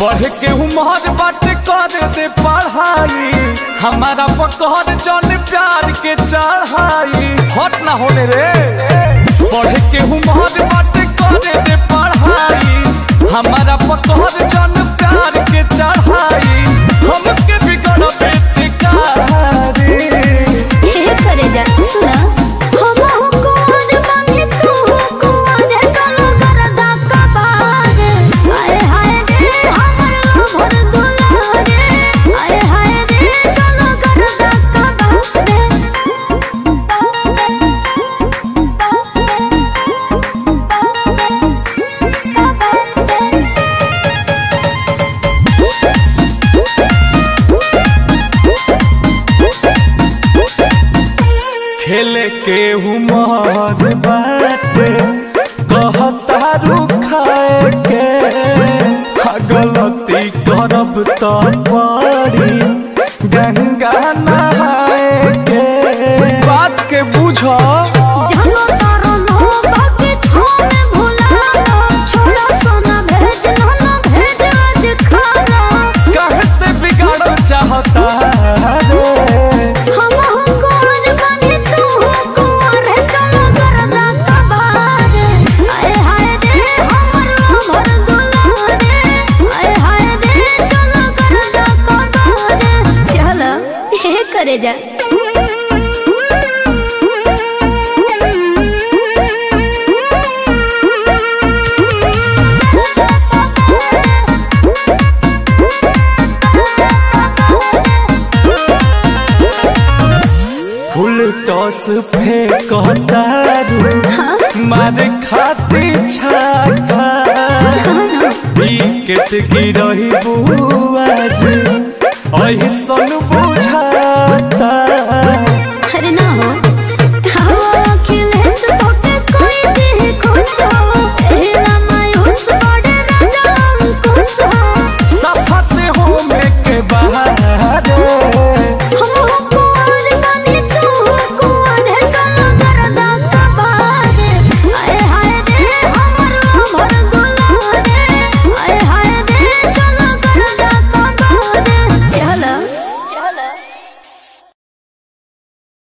पढ़ के उम्र बात कर दे पढ़ाई हमारा पकड़ जन प्यार के चढ़ाई हट ना होने रे पढ़ के उम्र बात कर दे पढ़ाई हमारा पकड़ जन प्यार के चढ़ाई हमके बिगड़ बेटिकारी हे करे जा सुना हम हो कुआर बानी तू हो कुआर चलो गरदा कबार आए हाय रे हमर लोभर दुलारे आए हाय रे चलो गरदा कबार खेले के उमर बाटे कहता रुखाए के हा गलती करब तो पड़ी गंगा नहाए के बात के बुझो जानो तारो लो बाकी छोने भुला लो छोड़ा सोना भेज ना ना भेज आज खाना कहते बिगाड़ चाहता रे हम हो कुंवर बने तू हो कुंवर चलो गरदा कबार आए हाय रे हमर लोभर दुलारे आए हाय रे चलो गरदा कबार चलो हे करे जा फुल टॉस फेंकता रू मारे खाती छाका विकेट गिरही बुआज ऐसन बुझाता